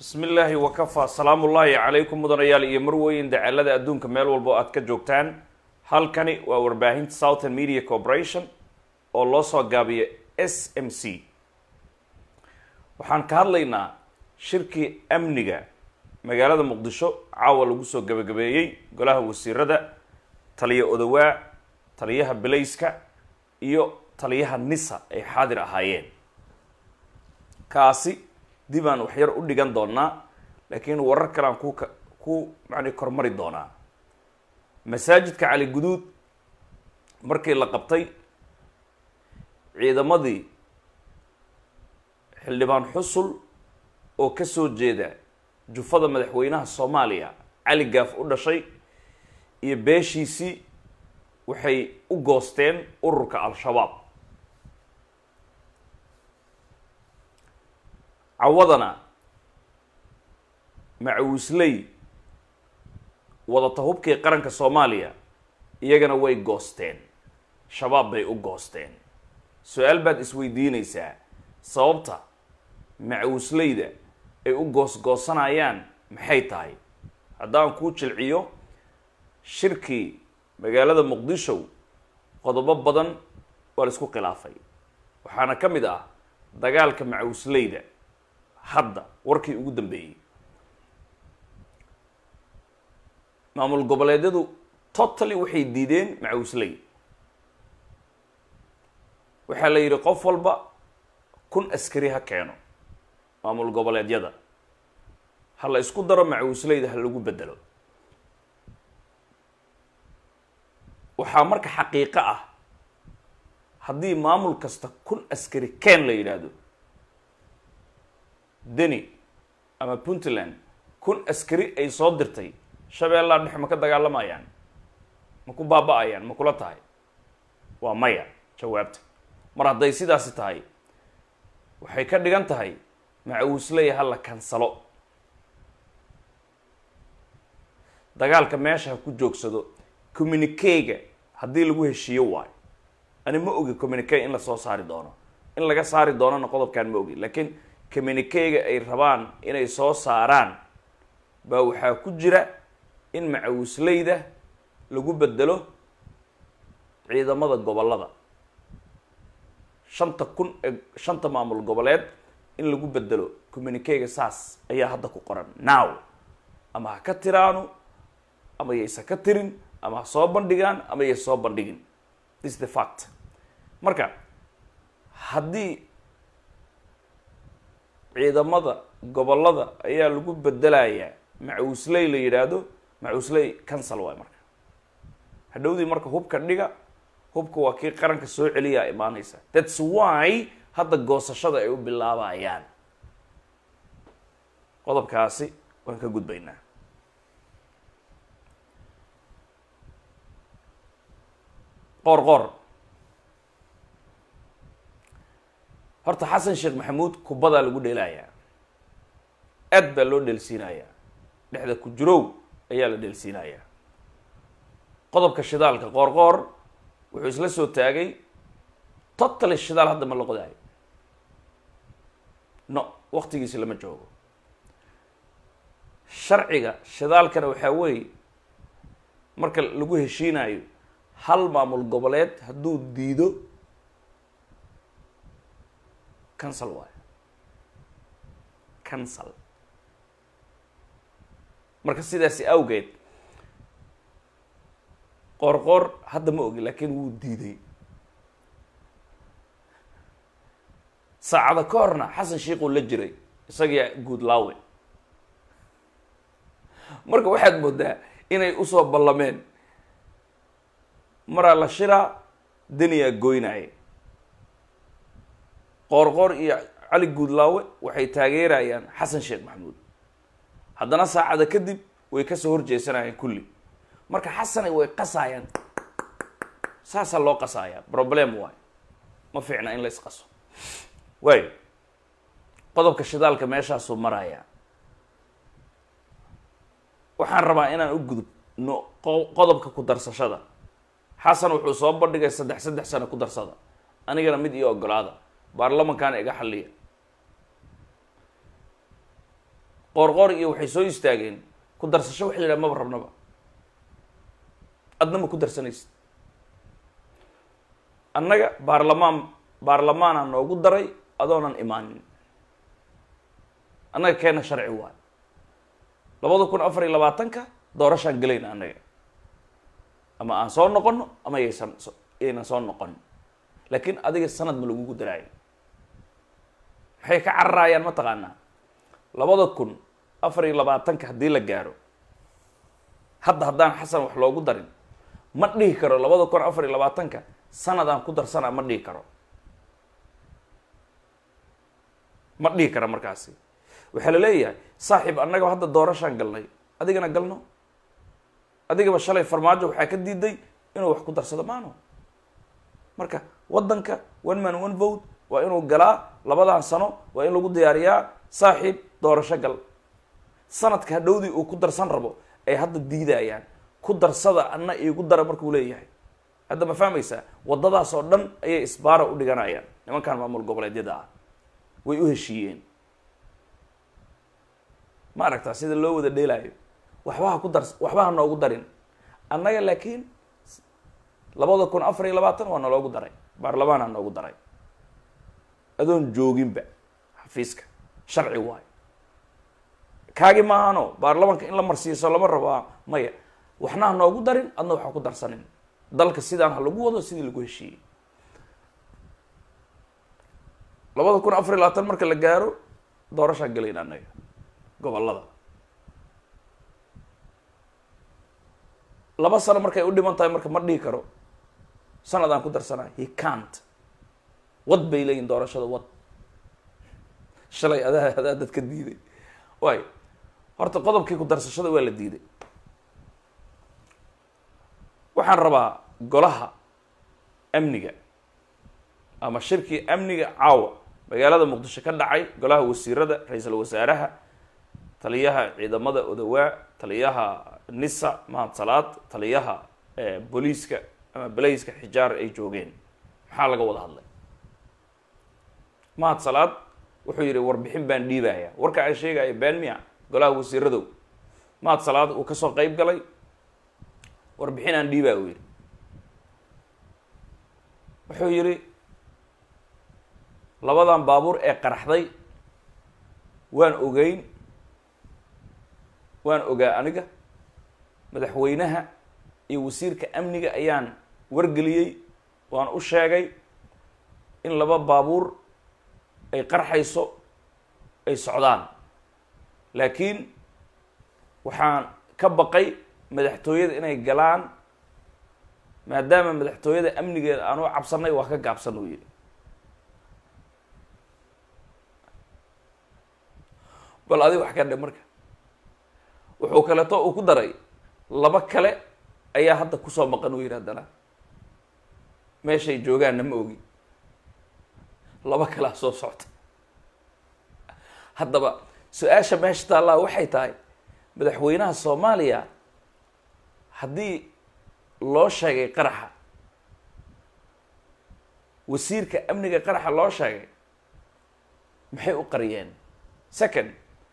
bismi illaahi wakafaa salaamu ullaahi calaykum mudanayaal iyo marweyn dacalada adduunka meel walba oo aad ka joogtaan halkani waa warbaahinta southern media corporation oo loo soo gaabiyo s m c waxaan ka hadlaynaa shirkii amniga magaalada muqdisho caawa lagu soo gabagabeeyey golaha wasiirada taliya odowaa taliyaha belayska iyo taliyaha nisa ay xaadir ahaayeen kaasi dib aan waxyar u dhigan doonaa laakiin warar kale aan ku ka ku macni kormari doonaa masaajidka cali guduud markii la qabtay ciidamadii xildhibaan xusul oo ka soo jeeda jufada madaxweynaha soomaaliya cali gaaf u dhashay iyo beeshiisii waxay u goosteen ururka al-shabaab cawadana macawisley wadata hubkii qaranka soomaaliya iyagana way goosteen shabaab bay u goosteen su-aal baad isweydiinaysaa sababta macawisleyda ay u goosgoosanayaan maxay tahay haddaan kuu jilciyo shirkii magaalada muqdisho qodobo badan waa la isku khilaafay waxaana ka mid ah dagaalka macawisleyda hadda warkii ugu dambeeyey maamul goboleedyadu totally waxay diideen macawisley waxaa la yidhi qof walba kun askari ha keeno maamul goboleedyada ha la isku daro macawisleyda ha lagu bedelo waxaa marka xaqiiqo ah haddii maamul kasta kun askari keen la yidhaahdo deni ama puntland kun askari ay soo dirtay shabeellaa dhex ma ka dagaalamayaan ma ku baaba-ayaan ma kula tahay waa maya jawaabta mar hadday sidaasi tahay waxay ka dhigan tahay macawisley ha la kansalo dagaalka meesha ha ku joogsado communikega haddii lagu heshiiyo waayo ani ma ogi communique in lasoo saari doono in laga saari doonona qodobkaan ma ogi laakiin communikega ay rabaan inay soo saaraan baa waxaa ku jira in macawisleyda lagu bedelo ciidamada gobollada shanta kun ee shanta maamul goboleed in lagu bedelo communikega saas ayaa hadda ku qoran now ama ha ka tiraano ama yaysa ka tirin ama ha soo bandhigaan ama yay soo bandhigin this the fact marka haddii ciidamada gobollada ayaa lagu bedelayaa macawisley la yidhaahdo macawisley cancel waay marka hadhowdii marka hubka dhiga hubka waa kii qaranka soo celiyaa imaanaysa thats why hadda goosashada ay u bilaabayaan qodobkaasi waan ka gudbaynaa qoor qoor horta xasan sheekh maxamuud kubadaa lagu dheelayaa aad baa loo dheelsiinayaa dhexda ku jirow ayaa la dheelsiinayaa qodobka shidaalka qoor qoor wuxuu isla soo taagay totally shidaal hadda ma la qodaayo no waktigiisi lama joogo sharciga shidaalkana waxaa weeye marka lagu heshiinayo hal maamul goboleed hadduu diido cancel waayo cancel marka sidaasi awgeed qoor qoor hadda ma ogi laakiin wuu diiday saacada ka horna xasan sheikuu la jiray isagaa guud laawe marka waxaad moodaa inay usoo ballameen maraa la shiraa deniyaa goynaaye qoor qoor iyo cali guudlaawe waxay taageerayaan xasan sheekh maxamuud haddana saacada kadib way kasoo horjeesanayaan kulli marka xasanay way qasaayaan saasaa loo qasaaya problem waayo ma fiicna in la isqaso waayo qodobka shidaalka meeshaasuu marayaa waxaan rabaa inaan u gudubno qodobka ku darsashada xasan wuxuu soo bandhigay saddex saddex sano ku darsada anigana mid iyo ogolaada baarlamankaana iga xalliya qoorqoor iyo waxay soo istaageen ku darsasho waxa la yidhaha maba rabnaba adna ma ku darsanaysid annaga baarlamaan baarlamaana noogu daray adoonan imaanin annaga keena sharci waayo labada kun afar iyo labaatanka doorashaan gelayna annaga ama aan soo noqono ama yaysan yaynan soo noqon laakiin adiga sanad ma lagugu daraayo maxay ka cararayaan mataqaanaa labada kun afar iyo labaatanka haddii la gaaro hadda haddaan xasan wax loogu darin ma dhihi karo labada kun afar iyo labaatanka sanad aan ku darsana ma dhihi karo ma dhihi kara markaasi waxaa la leeyahay saaxiib annaga hadda doorashaan galnay adigana galno adigaba shalay farmaajo waxaa ka diiday inuu wax ku darsado maano marka waddanka one man one vote waa inuu galaa labadan sano waa in lagu diyaariyaa saaxiib doorasho gal sanadka hadhowdii uu ku darsan rabo ay hadda diidayaan ku darsada anna iigu dara markuu leeyahay hadda ma fahmaysaa waddadaas oo dhan ayay isbaara u dhiganayaan nimankan maamul goboleedyada ah way u heshiiyeen ma aragtaa sida loo wada dheelaayo waxbaha ku dars waxbaha noogu darin annaga laakiin labada kun afar iyo labaatan waa naloogu daray baarlamaanaa noogu daray adoon jooginba xafiiska sharci waayo kaagi maahano baarlamaanka in la marsiiso lama rabaa maya waxna ha noogu darin adna waxa ku darsanin dalka sidaan ha lagu wado sidii lagu heshiiyey labada kun afar iyo labaatan marka la gaaro doorashaan gelayna annaga gobolada laba sano markay u dhiman tahay marka ma dhihi karo sanadaan ku darsanayo he cant wad bay leeyihin doorashada wad shalay adaa adaa dadka diiday waay horta qodobkii ku darsashada waa la diiday waxaan rabaa golaha amniga ama shirkii amniga caawa magaalada muqdisho ka dhacay golaha wasiirada ra-iisul wasaaraha taliyaha ciidamada odawaa taliyaha nisa mahad salaad taliyaha booliiska ama balayska xijaar ay joogeen maxaa laga wada hadlay mahad salaad wuxuu yidhi warbixin baan dhiibaya warka aan sheegaya been miya golaha wasiiradow mahad salaad uu kasoo qeyb galay warbixin aan dhiibaya uu yidhi wuxuu yidhi labadan baabuur ee qaraxday waan ogeyn waan ogaa aniga madaxweynaha iyo wasiirka amniga ayaan wargeliyey waan u sheegay in laba baabuur ay qarxayso ay socdaan laakiin waxaan ka baqay madaxtooyada inay galaan maadaama madaxtooyada amnigeeda aan u cabsanay waa ka gaabsan uu yidhi bal adi wax ka dhe marka wuxuu kaleeto uu ku daray laba kale ayaa hadda kusoo maqan uu yidhi haddana meeshay joogaanna ma ogi laba kalea soo socta haddaba su-aasha meesha taallaa waxay tahay madaxweynaha soomaaliya haddii loo sheegay qaraxa wasiirka amniga qaraxa loo sheegay maxay u qariyeen second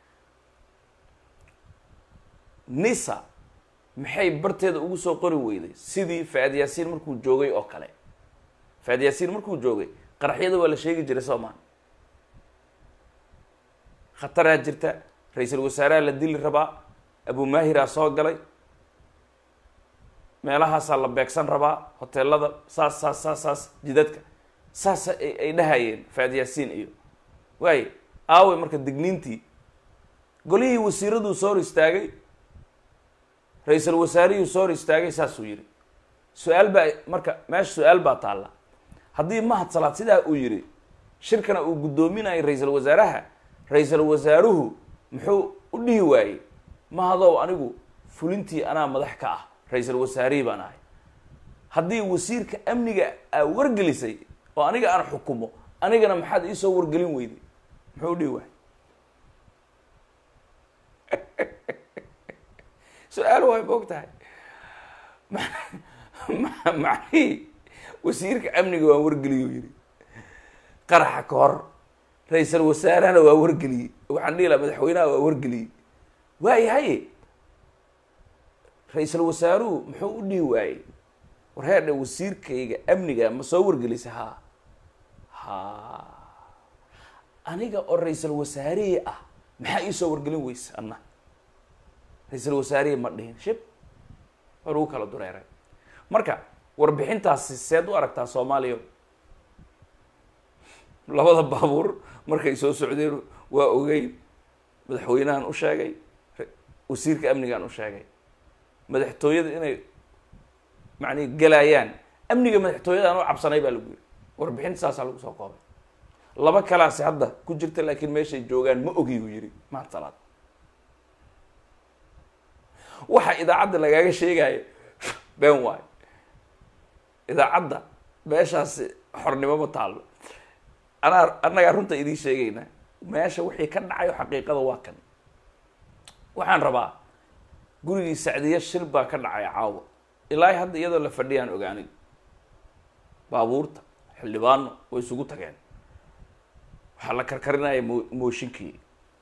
nisa maxay barteeda ugu soo qori weyday sidii faad yaasiin markuu joogay oo kale faad yaasiin markuu joogay qaraxyada waa la sheegi jiray soomaan khataraa jirta ra-iisul wasaaraha la dili rabaa abumaahiraa soo galay meelahaasaa la beegsan rabaa hoteelada saas saas saas saas jidadka saas ay dhahayeen faad yaasiin iyo waaye aaway marka digniintii golihii wasiiraduu soo hor istaagay ra-iisul wasaarihii soo hor istaagay saasuu yidhi su-aal baa marka meesha su-aal baa taalla haddii mahad salaad sidaa uu yidhi shirkana uu guddoominayo ra-iisul wasaaraha ra-iisul wasaaruhu muxuu u dhihi waayey mahadow anigu fulintii anaa madax ka ah ra-iisul wasaarihii baan ahay haddii wasiirka amniga aa wargelisay oo aniga aan xukumo anigana maxaad iisoo wargelin weyday muxuu u dhihi waayey su-aal waay ma og tahay macnihii wasiirka amniga waan wargeliyo yidhi qaraxa ka hor ra-iisal wasaarahana waa wargeliyey waxaan dhihi laha madaxweynaha waa wargeliyey waayahay ra-iisal wasaaruhu muxuu u dhihi waayey war heerdhe wasiirkayga amniga ma soo wargelisa haa ha aniga oo ra-iisal wasaarihii ah maxaa ii soo wargelin weysa anna ra-iisal wasaarihii ma dhihin shib waa lagu kala dureeray marka warbixintaasi seed u aragtaa soomaaliya labada baabuur markay soo socdeen waa ogeyn madaxweynahan u sheegay wasiirka amnigaan u sheegay madaxtooyada inay macnii galayaan amniga madaxtooyadaan u cabsanay baa lagu yiri warbixinta saasaa lagu soo koobay laba kalaasi hadda ku jirta laakiin meeshay joogaan ma ogi uu yidhi maanta salaad waxa idaacadda lagaaga sheegayo been waayo idaacadda meeshaasi xornimo ma taallo anaa annagaa runta idiin sheegayna meesha wixii ka dhacayo xaqiiqada waa kan waxaan rabaa gurigii sacdiya shil baa ka dhacay caawa ilaahay hadda iyadoo la fadhiyaan ogaanay baabuurta xildhibaano way isugu tageen waxaa la karkarinaya mo mooshinkii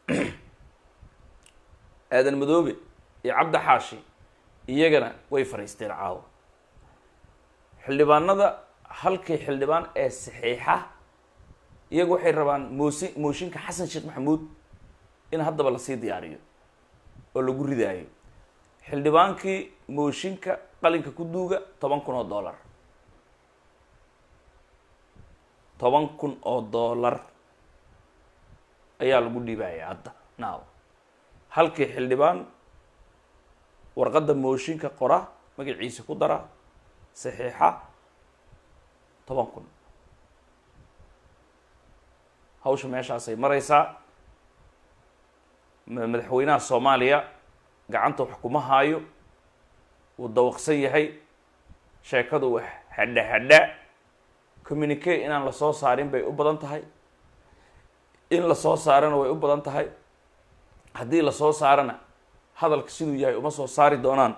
aadan madoobe iyo cabdi xaashi iyagana way fadhiisteen caawa xildhibaanada halkii xildhibaan ee saxiixa iyagu waxay rabaan moosi mooshinka xasan sheekh maxamuud in haddaba lasii diyaariyo oo lagu ridaayo xildhibaankii mooshinka qalinka ku duuga toban kun oo dollar toban kun oo dollar ayaa lagu dhiibaya hadda now halkii xildhibaan warqadda mooshinka qora magaciisa ku dara saxiixa toban kun hawsha meeshaasay maraysaa madaxweynaha soomaaliya gacanta wax kuma haayo wuu dawaqsan yahay sheekadu wax hadha hadha communique inaan lasoo saarin bay u badan tahay in lasoo saarana way u badan tahay haddii lasoo saarana hadalka siduu yahay uma soo saari doonaan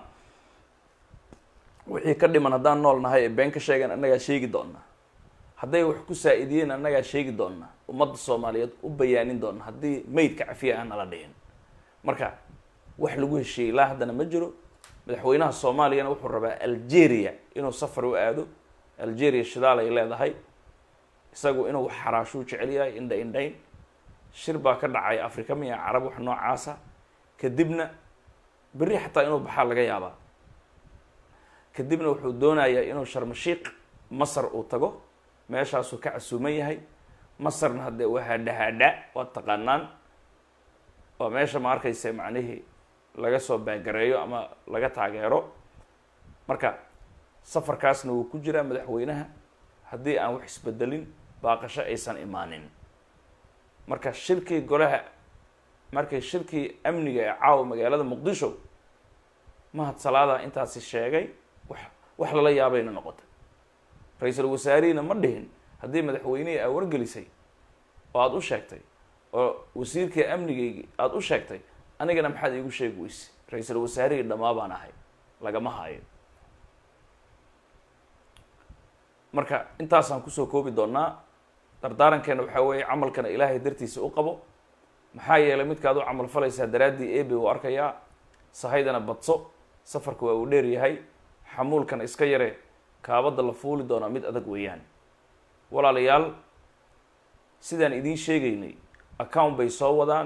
wixii ka dhiman haddaan nool nahay ee been ka sheegan annagaa sheegi doonaa hadday wax ku saa-idiyeen annagaa sheegi doonaa ummadda soomaaliyeed u bayaanin doona haddii maydka cafiya aan nala dhihin marka wax lagu heshiiyey ilaa haddana ma jiro madaxweynaha soomaaliyana wuxuu rabaa algeria inuu safar u aado algeria shidaal ay leedahay isagu inuu xaraashuu jecel yahay indha indhayn shir baa ka dhacay afrika miya carab wax noocaasa kadibna berri xataa inuu baxaa laga yaabaa kadibna wuxuu doonayaa inuu sharmashiiq masar uu tago meeshaasuu ka casuuman yahay masarna haddee waa hadha-hadha waad taqaanaan waa meesha ma arkaysa macnihii laga soo baagareeyo ama laga taageero marka safarkaasna wuu ku jiraa madaxweynaha haddii aan wax isbedelin baaqasho aysan imaanin marka shirkii golaha markay shirkii amniga ee caawa magaalada muqdisho mahad salaada intaasi sheegay wax wax lala yaabayna noqotay ra-iisul wasaarihina ma dhihin haddii madaxweynihii aa wargelisay oo aada u sheegtay oo wasiirkii amnigaygii aada u sheegtay anigana maxaad iigu sheegi weyse ra-iisul wasaarihii dhamaa baan ahay lagama haayo marka intaasaan kusoo koobi doonaa dardaarankeena waxaa weeye camalkana ilaahay dartiisa u qabo maxaa yeelay midkaad u camal falaysaa daraaddii ebe uu arkayaa sahaydana badso safarka waa uu dheer yahay xamuulkana iska yare kaabadda la fuuli doonaa mid adag weeyaan walaalayaal sidaan idiin sheegaynay account bay soo wadaan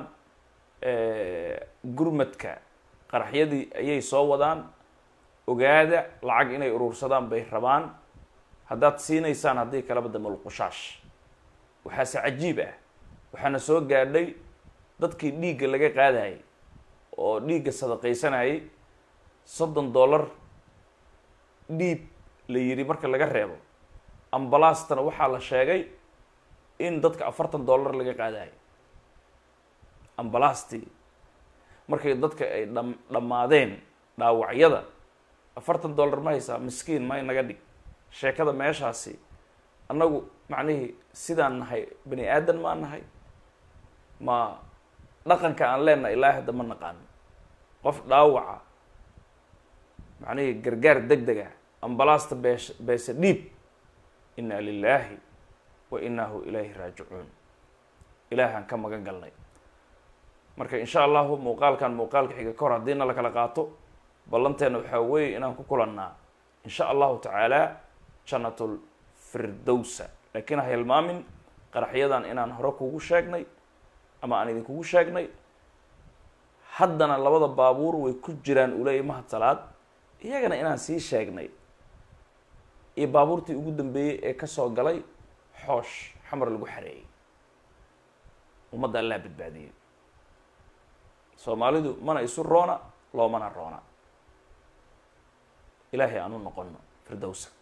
gurmadka qaraxyadii ayay soo wadaan ogaada lacag inay urursadaan bay rabaan haddaad siinaysaan haddii kalaba damalqushaash waxaase cajiib ah waxaana soo gaadhay dadkii dhiigga laga qaadayay oo dhiigga sadaqaysanayay soddon dollar dhiib la yidhi marka laga reebo ambalaastana waxaa la sheegay in dadka afartan dollar laga qaadayo ambalaastii markay dadka ay dham dhammaadeen dhaawacyada afartan dollar ma haysaa miskiin may naga dhig sheekada meeshaasi annagu macnihii sidaan nahay bani aadan maa nahay ma dhaqanka aan leenahay ilaa hadda ma naqaano qof dhaawaca macnihii gargaar deg deg ah ambalaasta bees beese dhiib inna lilaahi wa inahu ilayhi raajicuun ilaahaan ka magan galnay marka insha allahu muuqaalkan muuqaalka xiga ka hor haddiina la kala qaato ballanteena waxaa weeye inaan ku kulannaa insha allahu tacaala jannatul firdowsa laakiin ha hilmaamin qaraxyadan inaan hore kugu sheegnay ama aan idinkugu sheegnay haddana labada baabuur way ku jiraan uleeya mahad salaad iyagana inaan sii sheegnay iyo baabuurtii ugu dambeeyey ee kasoo galay xoosh xamar lagu xareeyey ummadda allaa badbaadiyey soomaalidu mana isu roona loomana roona ilaahay aan u noqono firdowsa